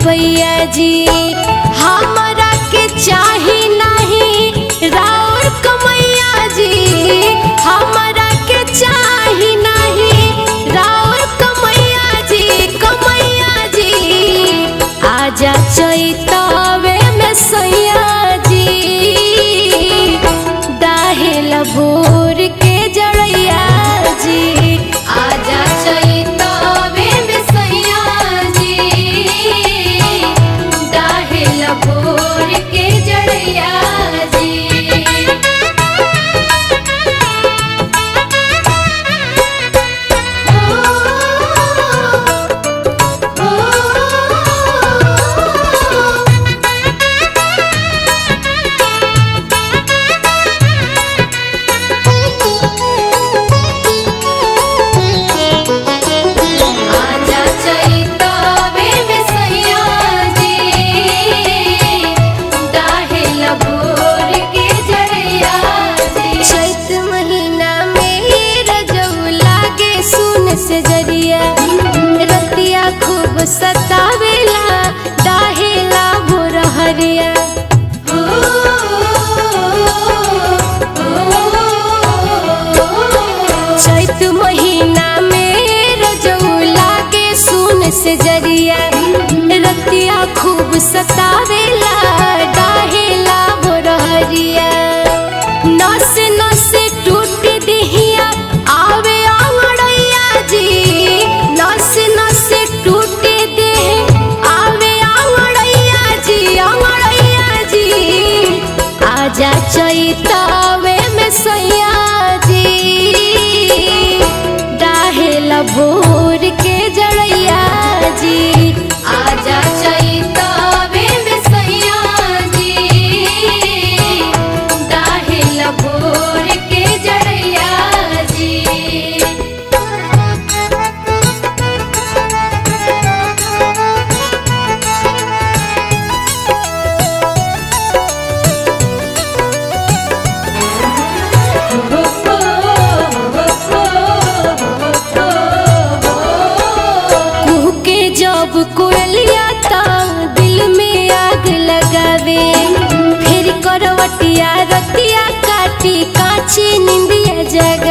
गवैया जी हमरा के चाही नहीं राउर कमैया जी हमरा के चाही नहीं राउर कमैया जी कमैया जी आजा चैतवे में सैया जी दाहिल भोर के जड़ैया जी आजा चैतवे में सैया जी दाहिल भोर के जड़ैया जी आजा चैतवे में सैया जी दाहिल भोर के जड़ैया जी चैत महीना में रजऊ लागे सुन से जरिया रतिया खूब सतावेला दाहिला भोर हरिया चैत महीना में रजऊ लागे सुन से जरिया रतिया खूब सतावेला डाहेला भोरहरिया नस नस टूट दिहिया आवे आंगड़ैया जी नस नस टूट देह आवे आंगड़ैया जी आंगड़ैया जी आजा चैतवे में सैया जी डाहेल भोर के जड़ैया जी आजा चैतवे में सैया जी डाहेल भोर के जड़ैया जी कुहू के जब कोयलिया ता दिल में आग लगावे फिर करवटिया रतिया काटी काची निंदिया जगा